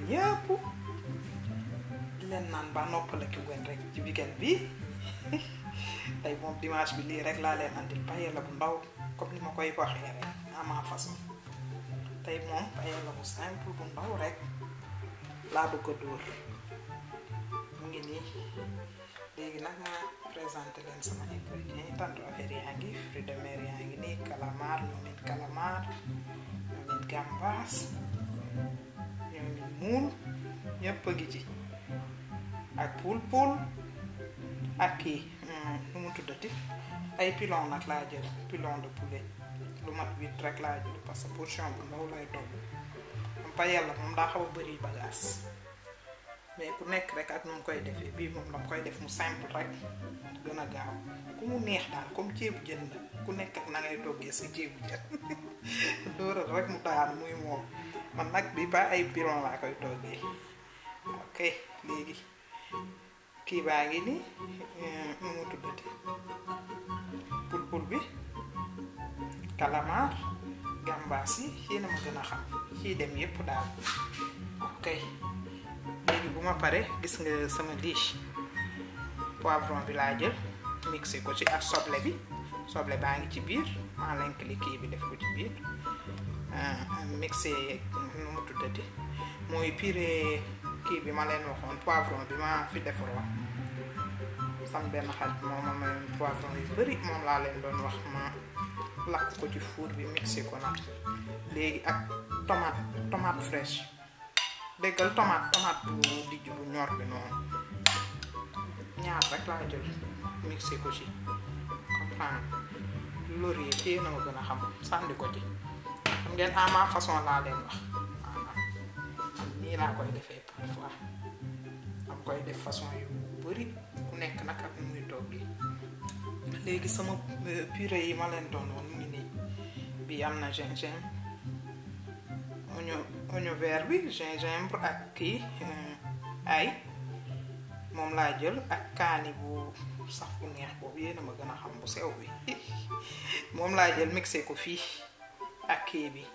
ñëpp di leen naan ba noppaleku ngeen rek ci weekend bi tey moom dimanche bi lii rek laa leen andil paella bu ndaw comme ni ma koy waxee rek à ma façon tey moom paella bu simple bu ndaw rek laa bëgg a dóor mu ngi nii léegi nag ma présenté leen sama ingrédients yi tant affaire yaa ngi fruits de mer yaa ngi nii calamar ñoomin calamar ñoomin gambas ñoomin muul ñëpp a ngi ci ak poul poul ak kii nu mu tuddati ay pilon nag laa jël pilon de poulet lu mat huit rek laa jël parce que portion bu ndaw lay togg am paella moom daa xaw a bëri bagage mais ku nekk rek ak nu mu koy defee bii moom dama koy def mu simple rek gën a gaaw ku mu neex daal comme ceebu jën la ku nekk ak na ngay toggee sa ceebu jën dóoral rek mu daan muy moom man nag bi ba ay pilon laa koy toggee ok léegi kii baa ngi ni nu mu tuddati pul pul bi calamar gambaas yi yéena ma gën a xam ciy dem yépp daal ok léegi bu ma pare gis nga sama liche poivron bi laa jël mixé ko ci ak soble bi soble baa ngi ci biir maa lenk li kii bi def ko ci biir mixé nu mu tuddati mooy purée kii bi ma leen waxoon poivron bi ma fi defaroon sam benn xarit moom ma mayoon poivron yu bari moom laa leen doon wax ma lakk ko ci four bi mixé ko nag léegi ak tomate tomate fraîche déggal tomate tomate bu dijj bu ñor bi noonu ñaar rek laa jël mixé ko ci comprendre laurier téye na ma gën a xam sànni ko ci xam ngeen à ma façon laa leen wax nii laa koy defee parfois am koy def façon yu bari ku nekk nag ak nu muy toggi léegi sama purée yi ma leen doon woon mu ngi nii bi am na gingembre oignon oignon vert bi gingembre ak kii ay moom laa jël ak kaani bu saf bu neex boobu yéena ma gën a xam bu sew bi moom laa jël mixé ko fii ak kii bi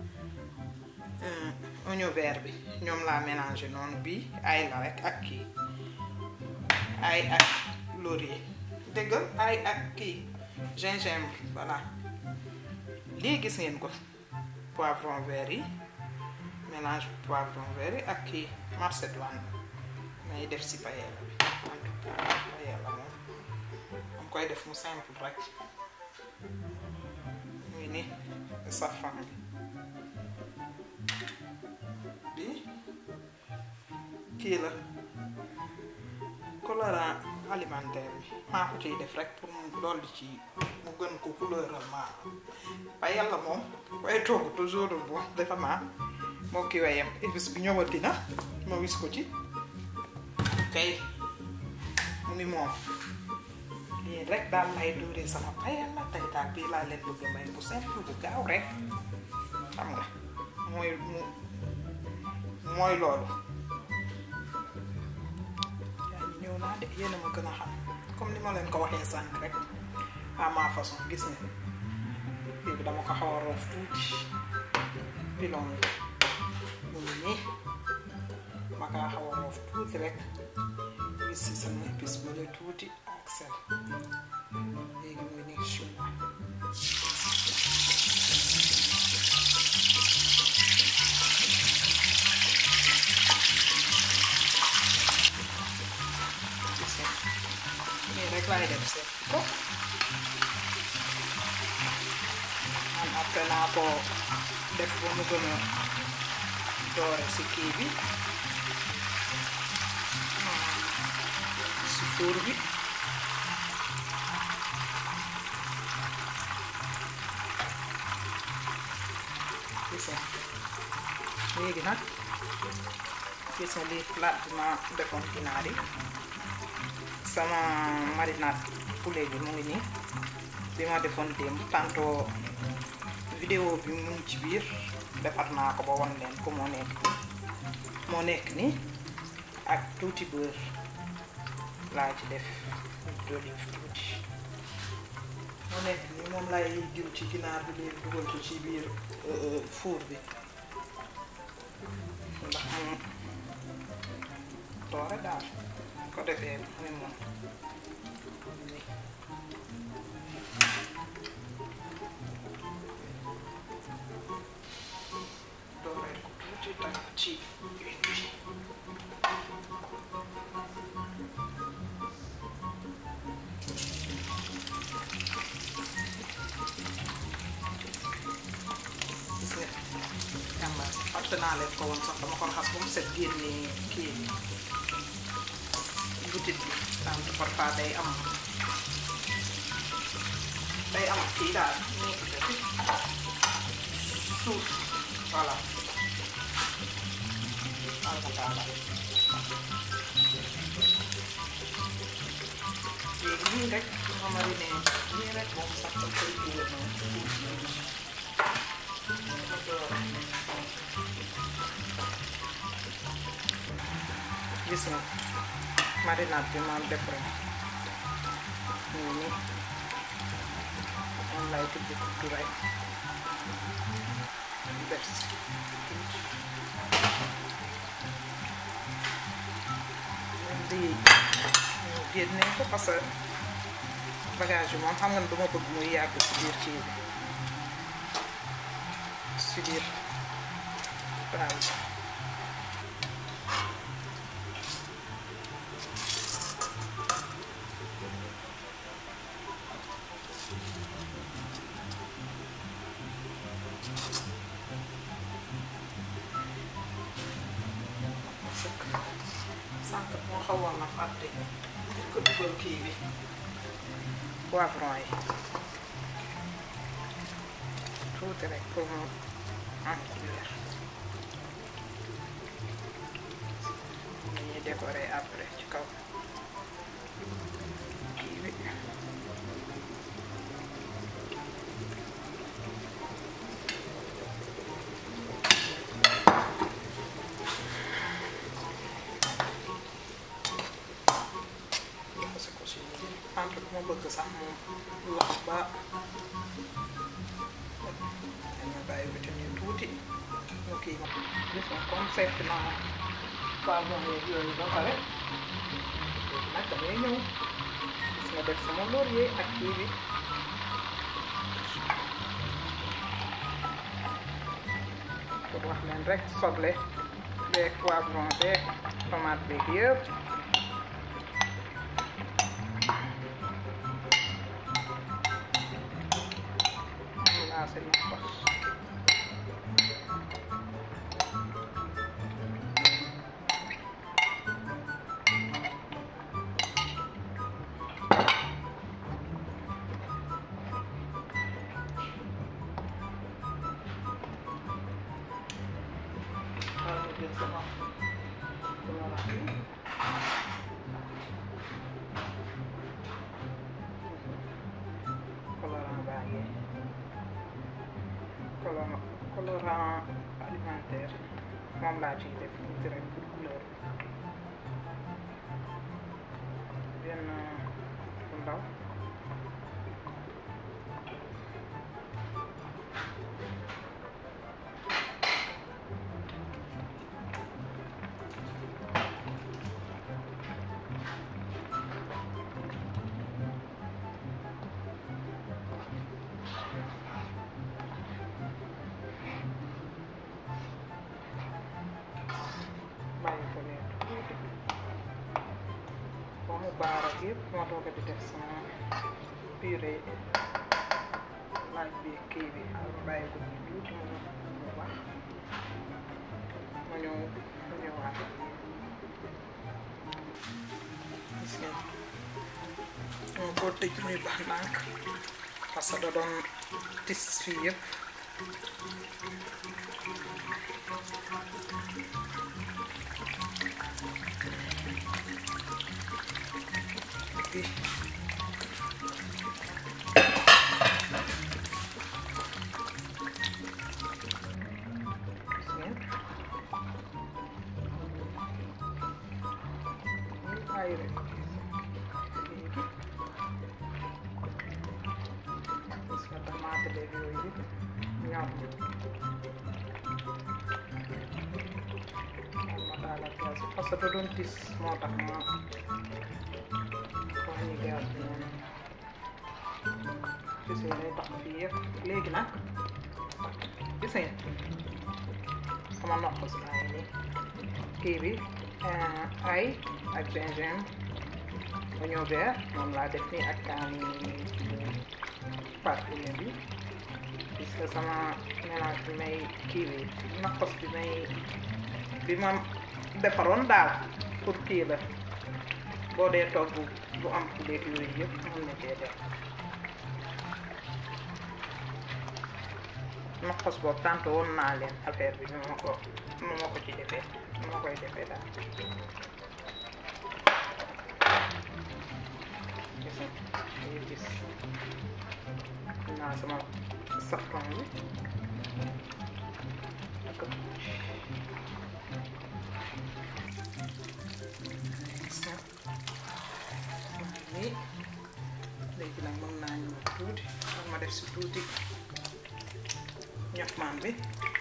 oignon vert bi ñoom laa mélangé noonu bii ay la rek ak kii ay ak laurier déggal ay ak kii gingembre voilà lii gis ngeen ko poivron vert yi mélange poivron vert yi ak kii macédoine may def si paella bi en tout cas paella moom am koy def mu simple rek muy ni safran bi bi kii la colorant alimentaire bi maa ko ciy def rek pour mu dolli ci mu gën ko couleural ma paella moom koy togg toujours bo dafa naa moo ki wayem épice bi ñëwati na ma wis ko ci kay mu ngi moom lii rek daal lay dóoree sama paella tey daal bii laa leen bëgg may bu simple bu gaaw rek xam nga mooy mu mooy loolu yaa ngi ñëw naa de yéen a ma gën a xam comme ni ma leen ko waxee sànq rek à ma façon gis nga léegi dama ko xaw a roof tuuti pilon yi mu ngi nii ma kaa xaw a roof tuuti rek gis si sama épice bu la tuuti ak sel léegi muy nekk chinois nii rek laay def seet ko man après naa ko def ba mu gën a doore si kii bi si four bi gis nga léegi nag gis nga lii plat bi ma defoon ginaar yi sama marinade poulet bi mu ngi nii bi ma defoon démb tantôt vidéo bi mu ngi ci biir defar naa ko ba won leen ko moo nekk nii moo nekk nii ak tuuti beurre laa ci def d'olive tuuti moo nekk nii moom lay diw ci ginaar bi léegi dugal ko ci biir four bi ndax mu doore daal ko defee mu ne moom dooreel ko tuuti tam ci huile bi gis nga jàmbaar fàtte naa leen ko woon sax dama ko raxas ba mu set génne kii butit bi am parfois day am day am kii daal ñu ko defi suuf voilà alhamdulilah léegi nii rek nga mariné nii rek moom sax da koy dugal noonu gis nga marinade bi maam def rek nii nii moom lay tibb tuuti rek def si di génne ko parce que bagage bi moom xam nga ne duma bëgg muy yàgg si biir kii bi si biir plat bi sànq moo xawoon na fàtte dañ ko dugal kii bi poivron yi tuuti rek pour mu am couleur ñuy décorer après ci kaw kii bi jaxase ko si entre bu ma bëgg sax moom lax ba dama bàyyi ko ci nii tuuti mu kii ma gis nga comme seet naa poivron yeeg yooyu ba pare léegi nag damay ñëw gis nga def sama laurier ak kii bi pour wax leen rek soble beeg poivron beeg tomate beeg yëpp lancé na ko xaaral ma jël sama sama rax bi colorant baa ngi colorant colorant alimentaire moom laa ciy def tuuti rek pour couleur benn bu ndaw bàyyi ko nii tuuti ba mu baar ak yëpp ma doog a di def sama purée laaj bi kii bi ma bàyyi ko nii tuuti mu mu baax ma ñëw ma ñëwaat gis ngeen dama ko tëj muy baax ndànk parce que da doon tis fii yëpp bi gis ngeen muy bàyyi rek léegi gis nga tomate beeg yooyu yëpp ñor moom ma daal taalaat gaz bi parce que da doon tis moo tax ma wàññi gaz bi noonu gis nga day tax fii yëpp léegi nag gis nga sama nokkos baa ngi nii kii bi ay ak gingembre oignon vert moom laa def nii ak kaani parfumé bi gis nga sama mélange bi may kii bi nokkos bi may bi ma defaroon daal pour kii la boo dee togg bu am poulet yooyu yëpp mën na cee def nokkos boobu tant woon naa leen affaire bi nu ma ko nu ma ko ci defee nu ma koy defee daal gis nga gis naa sama safran bi ak nii léegi nag mën naa ñëw tuuti man ma def si tuuti ñax maan bi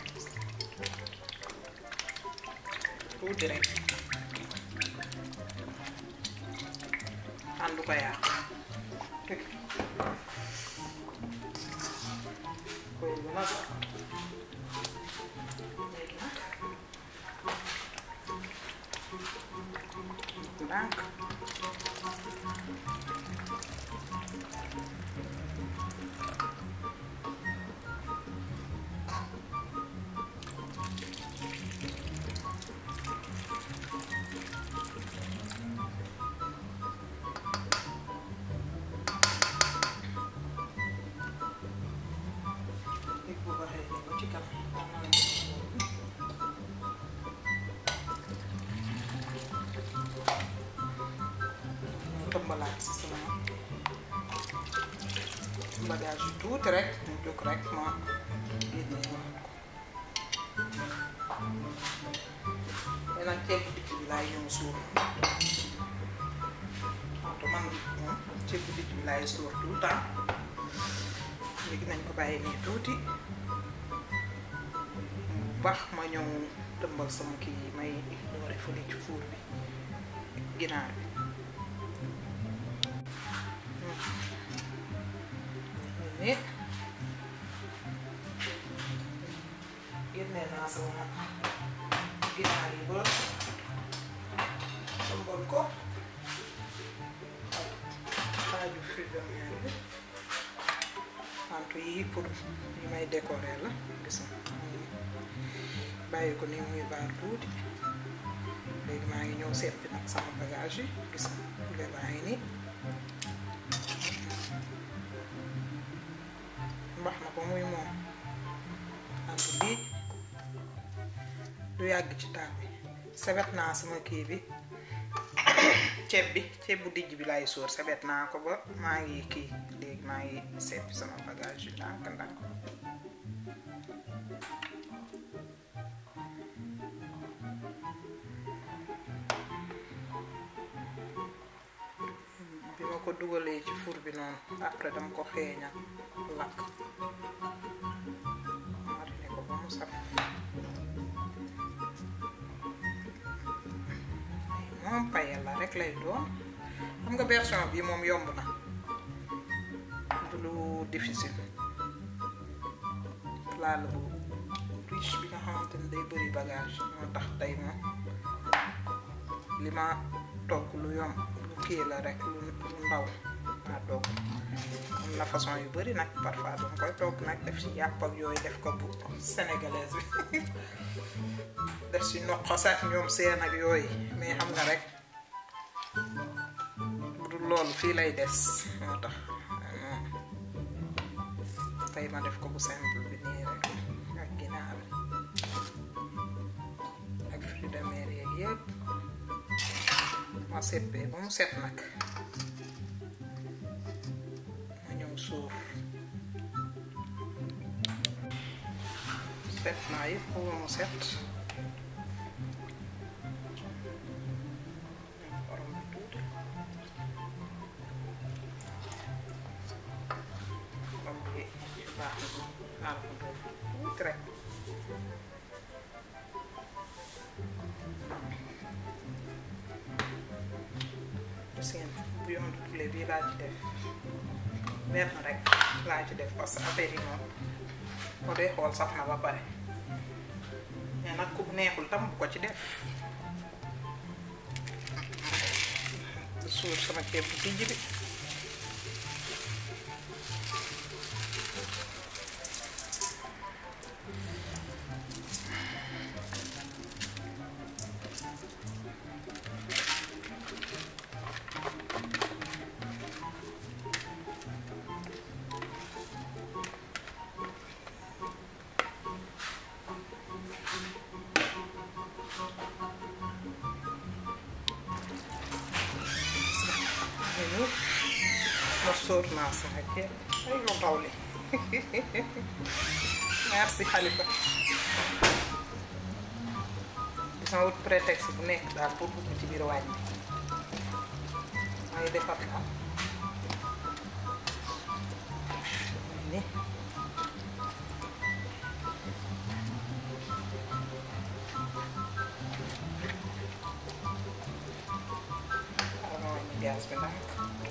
tuuti rek àndu ko yàq koy bi nag léegi nag ndànk léegi bu baxee nii ba ci kanam tëmbalaat si sama bagage yu tuuti rek mu jóg rek ma génne wax ko mais nag ceeb bu dijj bi laay ñëw suur wante man moom ceeb bu dijj bi laay suur tout le temps léegi nañ ko bàyyi nii tuuti mu baax ma ñëw tëmbal sama kii yi may doore fële ci fuur bi ginaar bi ni génne naa sama ginaar yi ba tëmbal ko xaaju fruits de mer bi wante yii pour yi may décorer la gis nga bàyyi ko nii muy baar tuuti léegi maa ngi ñëw seppi nag sama bagage yi gis nga poulet baa ngi nii mbax na ko muy moom wante lii du yàgg ci taal bi sebet naa sama kii bi ceeb bi ceeb bu dijj bi laay sóor sebet naa ko ba maa ngi kii léegi maa ngi seppi sama bagage yi ndànk ndànk bi ma ko dugalee ci four bi noonu après dama ko xeeñal lakk marine ko ba mu saf moom payal la rek lay doon xam nga version bi moom yomb na du lu difficile plat la bu riche bi nga xamante ni day bëri bagage moo tax tey moom li ma togg lu yomb lu kii la rek lu lu ndaw maa togg am na façon yu bëri nag parfois dama koy togg nag def ci yàpp ak yooyu def ko bu sénégalaise bi def ci noqos ak ñoom seen ak yooyu mais xam nga rek bu dul loolu fii lay des moo tax tey ma def ko bu simple bi nii rek ak ginaar ak fruits de mer yeeg yëpp ma seppee ba mu set nag ma ñëw suur set naa yëpp ba mu set xorom bi tuuti xorom bi baax na xaal ko tuuti rek laa ci def benn rek laa ci def parce que affaire yi moom boo dee xool saf na ba pare mais nag ku neexul tam bu ko ci def suur sama ceeb bu tijji bi ñu ma sóor naa sama ceeb ay yow ndaw li merci Khalifa dina wut prétexte bu nekk daal pour dugg ci biir wàññi may defar la ni xaaral ma wàññi gaz bi ndànk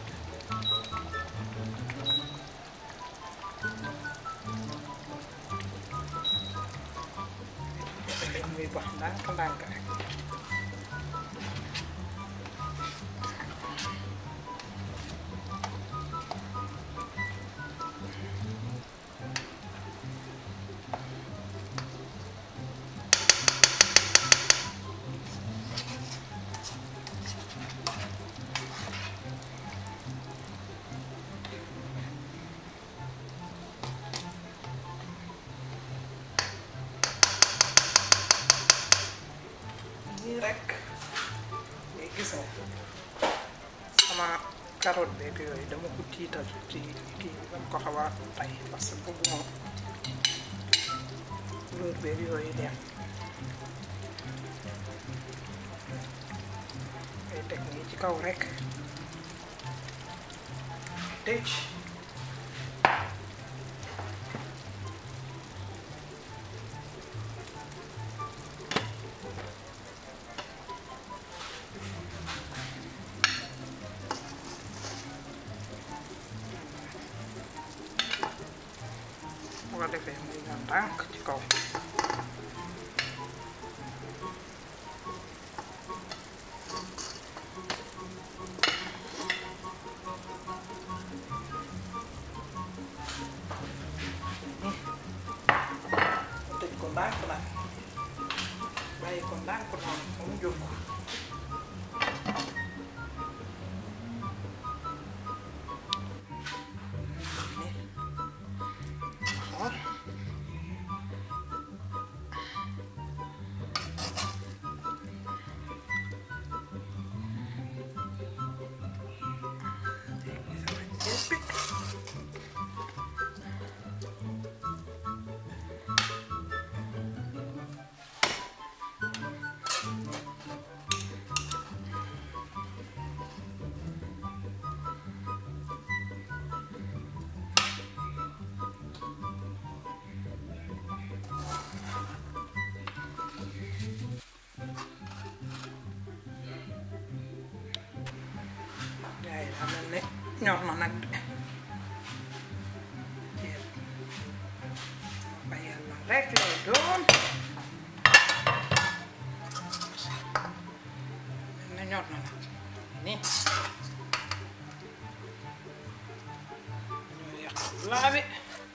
dañ muy bax ndànk ndànk rek nii rek léegi gis nga sama carotte beeg yooyu dama ko tiital ci kii bi dama ko xaw a tay parce que bëgguma couleur beeg yooyu dem ngay teg nii ci kaw rek tëj bu ko defee muy nga ndànk ci kaw tëj ko ndànk nag bàyyi ko ndànk noonu ba mu jóg ni xool léegi sama ceeb bi yaa ngi xam ne ñor na nag ceeb ba yàlla rek lay doon ne ñor na nag nii ñoo yàq laa bi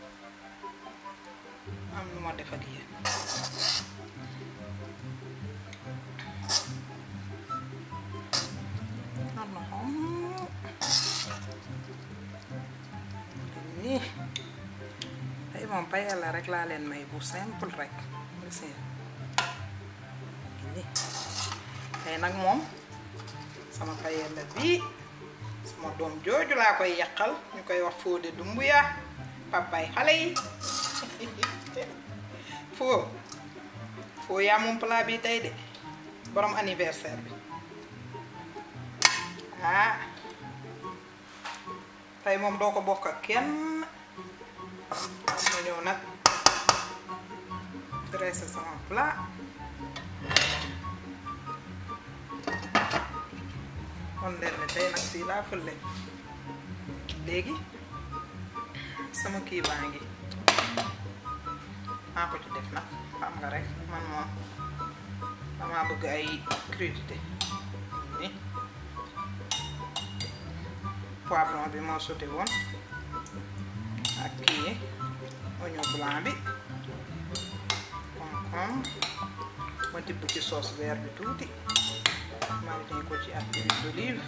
am lu ma defal yéen ñor na xom nii tey moom pa yàlla rek laa leen may bu simple rek gis ngeen nii tey nag moom sama pa yàlla bii sama doom jooju laa koy yàqal ñu koy wax Fodé Doumbouya papay xale yi foo foo yaa moom plat bi tey de borom anniversaire bi ah tey moom doo ko bokk ak kenn ma ñëw nag dressé sama plat kon leen ne tey nag fii laa fële léegi sama kii baa ngi maa ko ci def nag xam nga rek man moom damaa bëgg ay crudité ni poivron bi moo sauté woon ak kii oignon blanc bi concombre ma tibb ci sauce vert bi tuuti mariné ko ci ak huile d'olive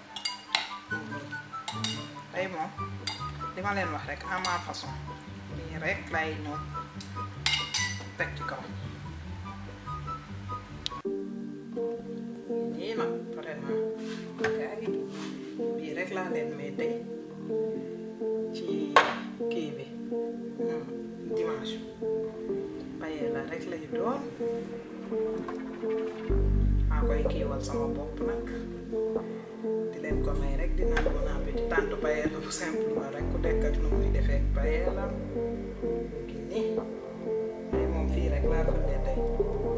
tey moom li ma leen wax rek à ma façon nii rek lay ñëw teg ci kaw nii nag vraiment gars yi bii rek laa leen may tey ci kii bi dimanche paye la rek lay doon maa koy kiiwal sama bopp nag di leen ko may rek di naan bon appétit tànt paye la bu simplement rek ku dekk ak nu muy defee paye la ngi nii ay moom fii rek laa ko dee tey